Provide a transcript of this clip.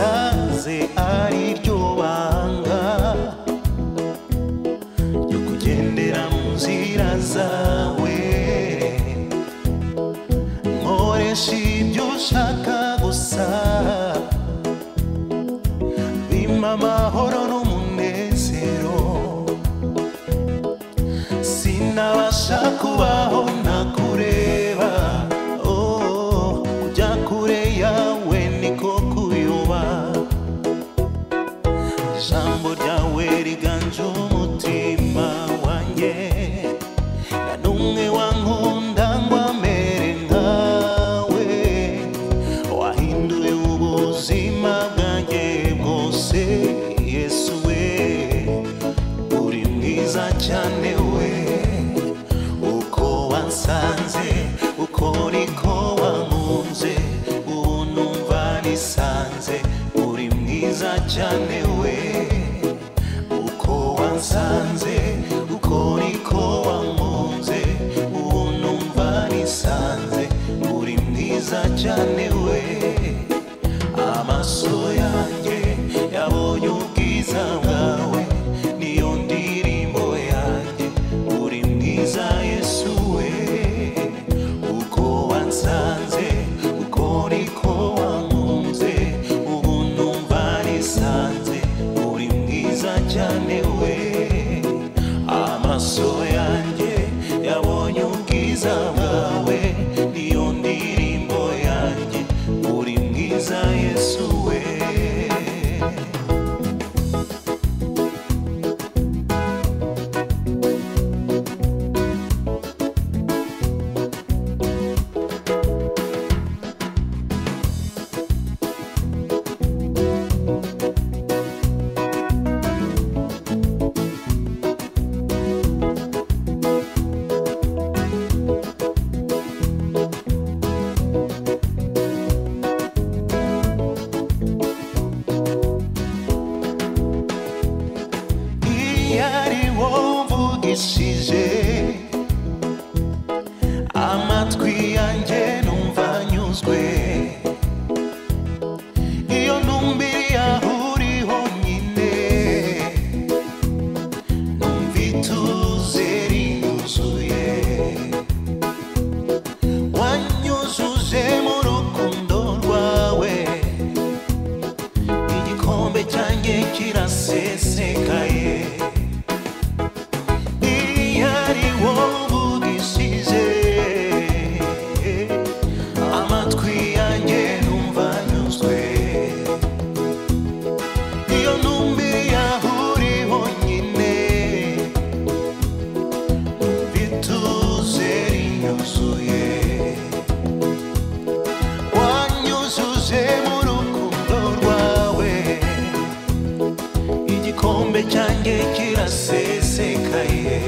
nasanze ari ryo banga ryo kugendera mu nzira zawe nkoresha ibyo ushaka gusa bimpa amahoro n'umunezero sinabasha kubaho ntakureba oh, kujya kure yawe niko kuyoba ijambo ryawe riganje umutima wanjye nta n'umwe wankunda ngo amere nkawe wahinduye ubuzima bwanjye bwose yesu we uri mwiza cyane we uko wansanze uko niko wankunze ubu numva nisanze uri mwiza cyane we uko wansanze uko niko wankunze ubu numva nisanze uri mwiza cyane we amaso yanjye yabonye ubwiza bwawe niyo ndirimbo yanjye uri mwiza yesu we uko wansanze uko niko wankunze ubu numva nisanze uri mwiza cyane we amaso yanjye yabonye ubwiza bwawe niyo ndirimbo yanjye uri mwiza yesu we iyo ari wowe mvugishije amatwi yanjye numva anyuzwe iyo ntumbiriye aho uri honyine numva ituze rinyuzuye wanyujuje mu rukundo rwawe igikombe cyanjye kirasesekaye iyo ari wowe uvugishije amatwi yanjye numva anyuzwe iyo ntumbiriye aho uri honyine bituze rinyuzuye wanyujuje mu rukundo rwawe igikombe cyanjye kirasesekaye